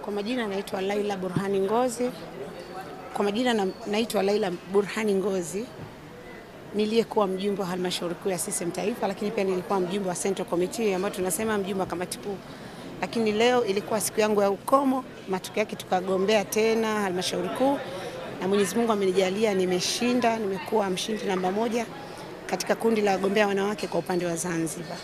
Kwa majina naitwa Laila Burhani Ngozi. Kwa majina na, naitwa Laila Burhani Ngozi niliyekuwa mjumbe wa halmashauri kuu ya CCM Taifa, lakini pia nilikuwa mjumbe wa Central Committee ambayo tunasema mjumbe wa kamati kuu. Lakini leo ilikuwa siku yangu ya ukomo, matokeo yake tukagombea tena halmashauri kuu, na Mwenyezi Mungu amenijalia nimeshinda, nimekuwa mshindi namba moja katika kundi la wagombea wanawake kwa upande wa Zanzibar.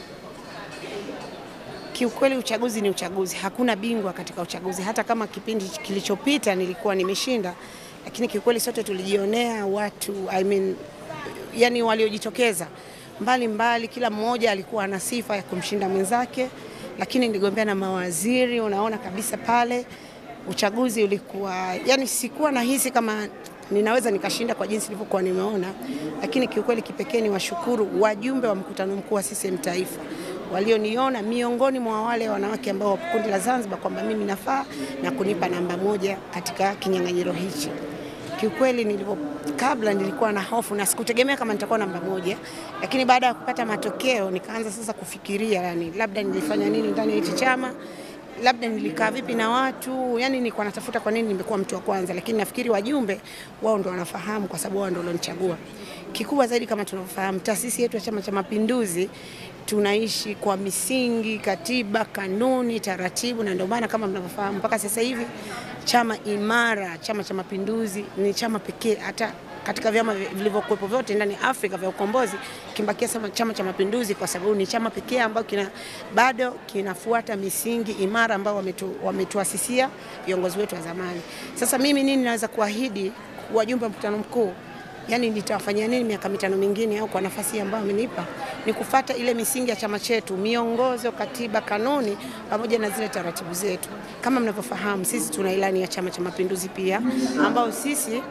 Kiukweli uchaguzi ni uchaguzi, hakuna bingwa katika uchaguzi. Hata kama kipindi kilichopita nilikuwa nimeshinda, lakini kiukweli sote tulijionea watu I mean, yani waliojitokeza mbali mbali, kila mmoja alikuwa na sifa ya kumshinda mwenzake, lakini niligombea na mawaziri. Unaona kabisa pale uchaguzi ulikuwa yani, sikuwa nahisi kama ninaweza nikashinda kwa jinsi nilivyokuwa nimeona, lakini kiukweli kipekee ni washukuru wajumbe wa mkutano mkuu wa CCM Taifa walioniona miongoni mwa wale wanawake ambao wapo kundi la Zanzibar kwamba mimi nafaa na kunipa namba moja katika kinyang'anyiro hichi. Kiukweli nilipo, kabla nilikuwa na hofu na sikutegemea kama nitakuwa namba moja, lakini baada ya kupata matokeo nikaanza sasa kufikiria, yani labda nilifanya nini ndani ya hichi chama labda nilikaa vipi na watu, yani nilikuwa natafuta kwa nini nimekuwa mtu wa kwanza, lakini nafikiri wajumbe wao ndo wanafahamu, kwa sababu wao ndo walionichagua. Kikubwa zaidi, kama tunavyofahamu, taasisi yetu ya Chama cha Mapinduzi tunaishi kwa misingi, katiba, kanuni, taratibu, na ndio maana kama mnavyofahamu mpaka sasa hivi chama imara, Chama cha Mapinduzi ni chama pekee hata katika vyama vilivyokuwepo vyote ndani ya Afrika vya ukombozi kimbakia sama Chama cha Mapinduzi, kwa sababu ni chama pekee ambayo kina, bado kinafuata misingi imara ambayo wametu, wametuasisia viongozi wetu wa zamani. Sasa mimi nini naweza kuahidi wajumbe wa mkutano mkuu yani nitawafanyia nini miaka mitano mingine, au kwa nafasi ambayo amenipa ni kufata ile misingi ya chama chetu, miongozo, katiba, kanuni pamoja na zile taratibu zetu. Kama mnavyofahamu, sisi tuna ilani ya Chama cha Mapinduzi pia ambao sisi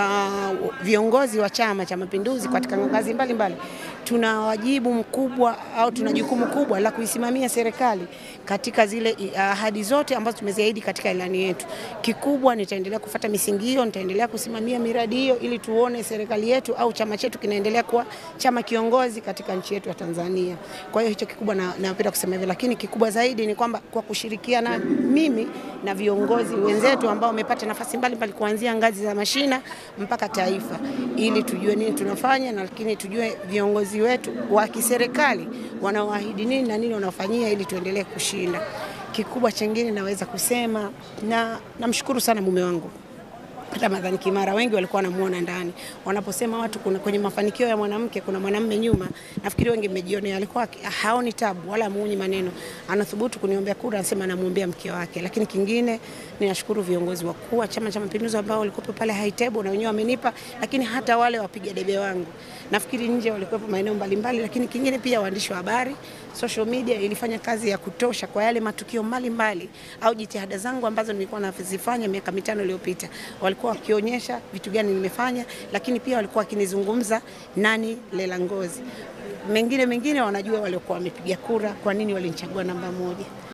uh, viongozi wa Chama cha Mapinduzi katika ngazi mbalimbali tuna wajibu mkubwa au tuna jukumu kubwa la kuisimamia serikali katika zile ahadi uh, zote ambazo tumeziahidi katika ilani yetu. Kikubwa nitaendelea kufata misingi hiyo, nitaendelea kusimamia miradi hiyo ili tuone serikali yetu au chama chetu kinaendelea kuwa chama kiongozi katika nchi yetu ya Tanzania. Kwa hiyo hicho kikubwa na napenda kusema hivyo, lakini kikubwa zaidi ni kwamba kwa kushirikiana mimi na viongozi wenzetu ambao wamepata nafasi mbalimbali kuanzia ngazi za mashina mpaka taifa, ili tujue nini tunafanya na lakini tujue viongozi wetu wa kiserikali wanaoahidi nini na nini wanafanyia ili tuendelee kushinda. Kikubwa chengine naweza kusema na namshukuru sana mume wangu Ramadhani Kimara, wengi walikuwa wanamuona ndani. Wanaposema watu kuna kwenye mafanikio ya mwanamke kuna mwanamume nyuma, nafikiri wengi mmejionea, alikuwa haoni tabu wala muunyi maneno, anathubutu kuniombea kura, anasema anamwombea mke wake. Lakini kingine ninashukuru viongozi wakuu wa Chama cha Mapinduzi ambao walikuwa pale high table na wenyewe wamenipa, lakini hata wale wapiga debe wangu nafikiri nje walikuwa maeneo mbalimbali, lakini kingine pia waandishi wa habari, social media ilifanya kazi ya kutosha kwa yale matukio mbalimbali au jitihada zangu ambazo nilikuwa nazifanya miaka mitano iliyopita walikuwa wakionyesha vitu gani nimefanya, lakini pia walikuwa wakinizungumza nani Leila Ngozi. Mengine mengine wanajua waliokuwa wamepiga kura, kwa nini walinichagua namba moja.